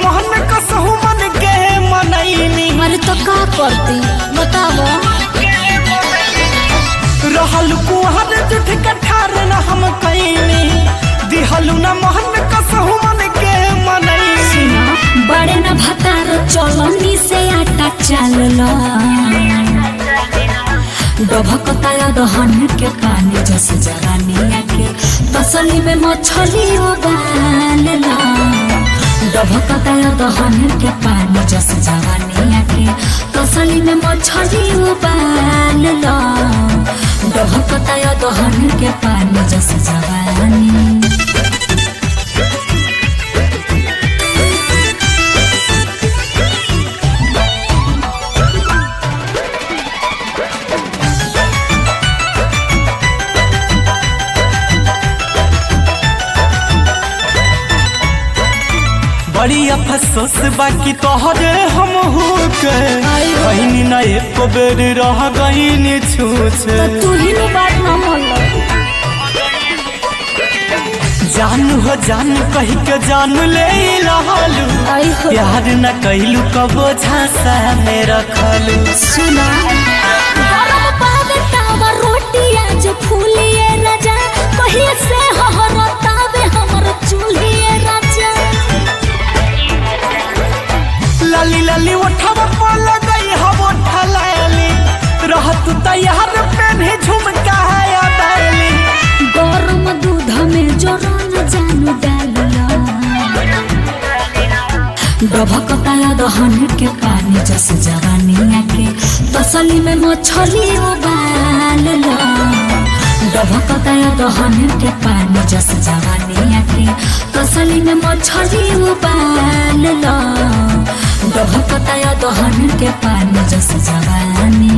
मोहन कसहु मन के मनैनी अरे तो का करती बताओ रहल कुहर जुठ कठार न हम कैनी दिहलु न मोहन कसहु मन के मनैनी बड़े न भतार चलनी से आटा चालल डभकता दहन के पानी जस जवानिया के तसली में मछली उबालला डभकता दहन के पानी जस जवानिया के तसली में मछली उबालला डभकता दहन के पानी जस जवानी बड़ी अफसोस बाकी तोहरे हम हो के आई हो। कहीं न एको बेर रह गईनी छूछे तो तू ही नु बात न मोल जान हो जान कही के जान ले रहलू आई हो प्यार न कहलू कबो झांसा में रखलू सुना गरम पावे तावा रोटी आज फूलिए राजा कहिए से हहरतावे हमर चूल्हिए राजा लाली लाली उठावा पल गई हम उठलाली रहत तैयार पेन्हे झुमका है बैली गरम दूध में जोरन जानू डालिया डभकता दहन के पानी जस जवानिया के तसली में मछली उबालला डभकता दहन के पानी जस जवानिया के तसली में मछली उबालला डभकता दहन के पानी जस जवानी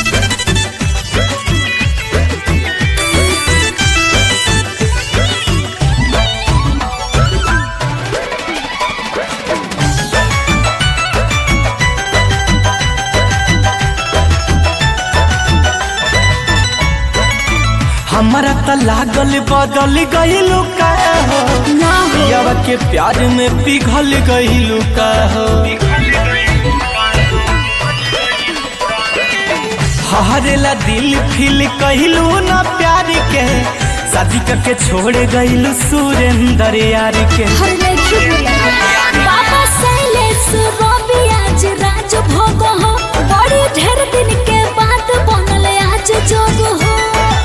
हमरा त लागल बदल गईलू का हो ना हो पियावा के प्यार में पिघल गईलू का हो हरेला दिल फील कहलू ना प्यार के शादी करके छोड़ गईलू सुरेंद्र यार के हर लेखी बाबा शैलेश रवि आज राज भोग हो बड़ी ढेर दिन के बाद बनल आज जोग हो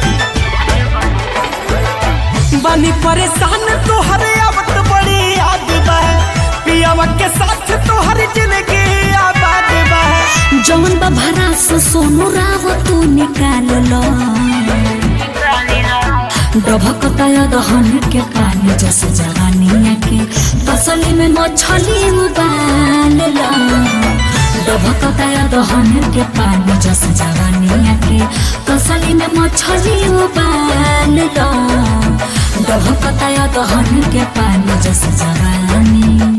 बानी परेशान तोहर आवत बड़ी याद बा पियावा के साथ तोहर जिंदगी आबाद बा जौन बा भरास सोनू राव तू निकाल लो डभकता दहन के पानी जस जवानिया के तसली में मछली उबाल लो डभकता दहन के पानी जस जवानिया के तसली में मछली उबाल लो डभकता दहन के पानी जस जवानी